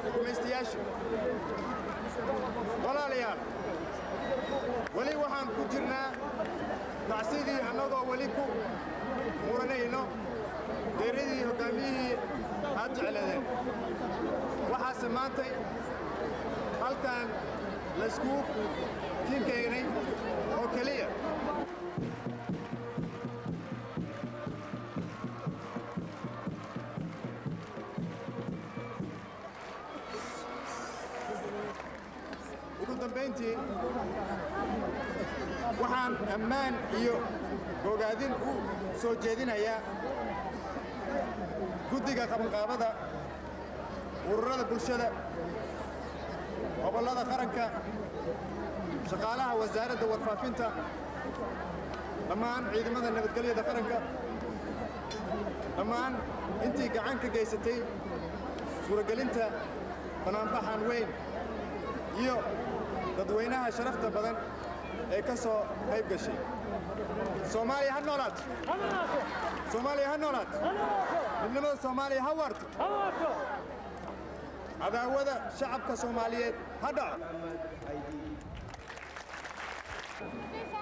gumaystayaasha walaalayaal weli waxaan ku jirnaa tacsidii annagoo weli ku muranayno geeradii hoggaamiyihii aad jecladeen waxaase maantay halkan layskugu kiinkeenay oo keliya ugu dambayntii waxaan ammaan iyo bogaadin u soo jeedinayaa guddiga qabanqaabada ururada bulshada gobollada qaranka shaqaalaha wasaaradda warfaafinta dhammaan ciidamada nabadgelyada qaranka dhammaan intii gacan ka gaysatay suuragelinta banaanbaxan weyn iyo dadweynaha sharafta badan ee ka soo qayb gashay soomaaliya ha noolaato soomaaliya ha noolaato midnimada soomaaliya ha waarto cadaawada shacabka soomaaliyeed ha dhaco